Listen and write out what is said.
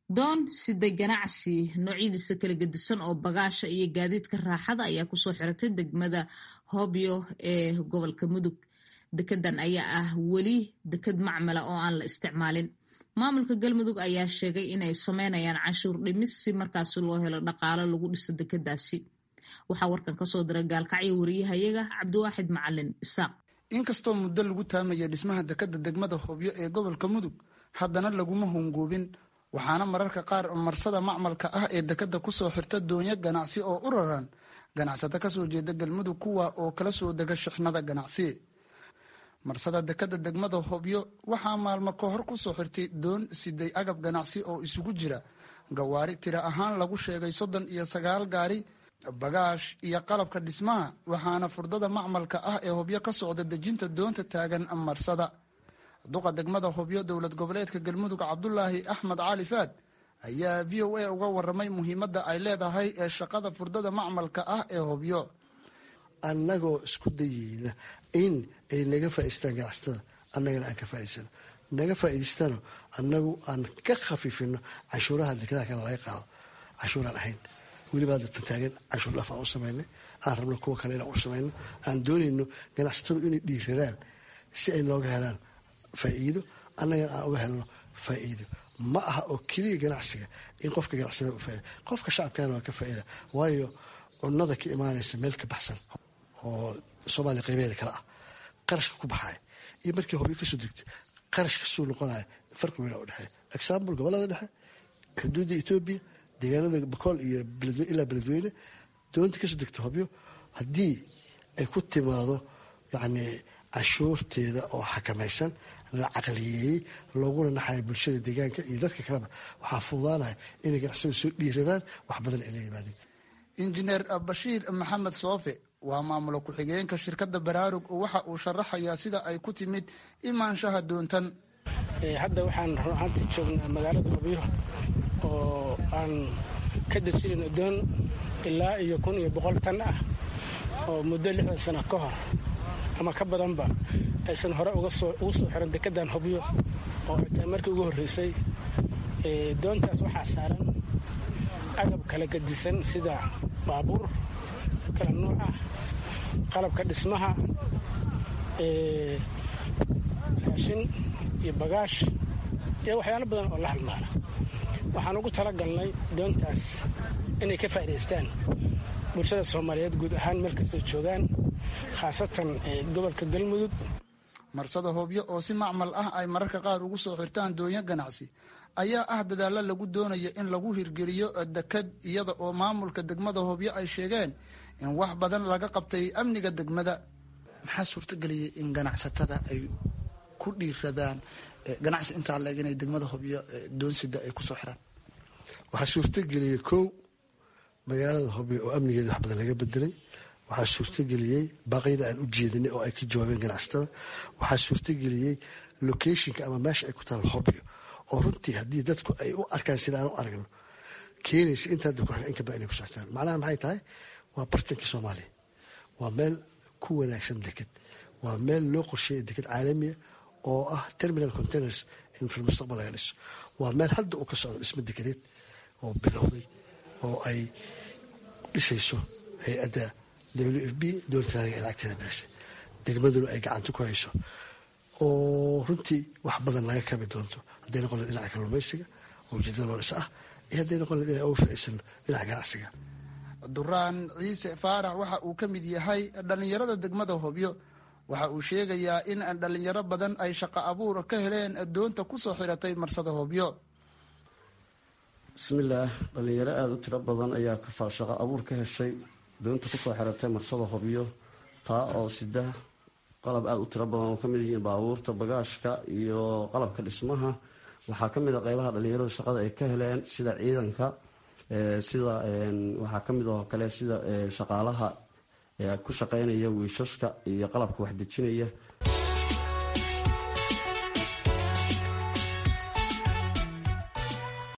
doon siday ganacsi noocyadiisa kala gedisan oo bagaasha iyo gaadiidka raaxada ayaa kusoo xiratay degmada hobyo ee gobolka mudug dekedan ayaa ah weli deked macmala oo aan la isticmaalin maamulka galmudug ayaa sheegay inay sameynayaan canshuur dhimis si markaasi loo helo dhaqaalo lagu dhiso dekedaasi waxaa warkan kasoo diray gaalkacyo wariyahayaga cabdiwaaxid macalin isaaq inkastoo muddo lagu taamaya dhismaha dekeda degmada hobyo ee gobolka mudug haddana laguma hongoobin waxaana mararka qaar marsada macmalka ah ee dekeda kusoo xirta doonyo ganacsi oo u raran ganacsato kasoo jeeda galmudug kuwa oo kala soo dega shixnada ganacsi marsada dekeda degmada hobyo waxaa maalmo ka hor kusoo xirtay doon siday agab ganacsi oo isugu jira gawaari tira ahaan lagu sheegay soddon iyo sagaal gaari bagaash iyo qalabka dhismaha waxaana furdada macmalka ah ee hobyo ka socda dejinta doonta taagan marsada duqa degmada hobyo dowlad goboleedka galmudug cabdulaahi axmed cali faad ayaa v o a uga waramay muhiimadda ay leedahay ee shaqada furdada macmalka ah ee hobyo annagoo isku dayeyna in ay naga faa'iistaan ganacsatada annagana aan ka faa'iidsano naga faa'iidaystano annagu aan ka khafiifino canshuuraha dekadaha kale laga qaado canshuuraan ahayn weliba hadda tantaagan canshuur dhaaf aan u samaynay aan rabno kuwa kale inaan u samayno aan doonayno ganacsatadu inay dhiiradaan si ay nooga helaan faa'iido annagana aan uga helno faa'iido ma aha oo keliya ganacsiga in qofka ganacsada u faaida qofka shacabkana waa ka faa'iida waayo cunada ka imaanaysa meel ka baxsan oo soomaaliya qaybeeda kale ah qarashka ku baxaya iyo markii hobyo kasoo degto qarashka suu noqonaya farqi weyn u dhexeeya example gobolada dhexe xuduudda etoobiya deegaanada bakool iyo ilaa beledweyne doonta kasoo degto hobyo haddii ay ku timaado yacni canshuurteeda oo xakamaysan la caqliyeeyey looguna naxaya bulshada deegaanka iyo dadka kaleba waxaa fududaanaya inay ganacsada soo dhiiradaan wax badan ay la yimaadeen injineer bashiir maxamed soofe waa maamulo ku-xigeenka shirkadda baraarug waxa uu sharaxayaa sida ay ku timid imaanshaha doontan hadda waxaan runaantii joognaa magaalada hobyo oo aan ka dejinayno doon ilaa iyo kun iyo boqol tan ah oo muddo lixdan sano ka hor ama ka badanba aysan hore ugu soo xiran dekedan hobyo oo ay tahay markii ugu horreysay doontaas waxaa saaran agab kala gadisan sida baabuur kala nuuc ah qalabka dhismaha raashin iyo bagaash iyo waxyaalo badan oo la halmaala waxaan ugu talagalnay doontaas inay ka faa'idaystaan bulshada soomaaliyeed guud ahaan meel kastay joogaan khaasatan gobolka galmudug marsada hobyo oo si macmal ah ay mararka qaar ugu soo xirtaan doonyo ganacsi ayaa ah dadaalo lagu doonayo in lagu hirgeliyo deked iyada oo maamulka degmada hobyo ay sheegeen in wax badan laga qabtay amniga degmada maxaa suurtageliyay in ganacsatada ay ku dhiiradaan ganacsi intaa leeg inay degmada hobyo doonsida ay kusoo xiraan waxaa suurtageliyey kow magaalada hobyo oo amnigeeda wax badan laga bedelay waxaa suurtageliyey baaqyada aan u jeedinay oo ay ka jawaabeen ganacsatada waxaa suurtageliyey locationka ama meesha ay ku taal hobyo oo runtii haddii dadku ay u arkaan sida aan u aragno keenaysa intaa dadku in ka badan inay ku soctaan macnaha maxay tahay waa bartanka soomaaliya waa meel ku wanaagsan deked waa meel loo qorsheeya deked caalamiya oo ah terminal containers in fil mustaqbal laga dhiso waa meel hadda uu ka socdo dhismo dekedeed oo bilowday oo ay dhisayso hay-adda w f b dowlataaliga ee lacagteeda bixisay degmaduna ay gacanta ku hayso oo runtii wax badan laga kabi doonto hadday noqon leed dhinaca kalluumaysiga oo ujeedada loo dhis ah iyo hadday noqon leed inay uga faa'iidsano dhinaca ganacsiga duraan ciise faarax waxa uu ka mid yahay dhallinyarada degmada hobyo waxa uu sheegayaa in dhallinyaro badan ay shaqo abuur ka heleen doonta kusoo xiratay marsada hobyo bismillaah dhallinyaro aada u tiro badan ayaa kafaal shaqo abuur ka heshay doonta kusoo xiratay marsada hobyo taa oo sida qalab aada u tiro badan oo kamid yihiin baabuurta bagaashka iyo qalabka dhismaha waxaa kamid a qeybaha dhalinyaradu shaqada ay ka heleen sida ciidanka sida waxaa kamid oo kale sida shaqaalaha ku shaqeynaya wiishashka iyo qalabka waxdejinaya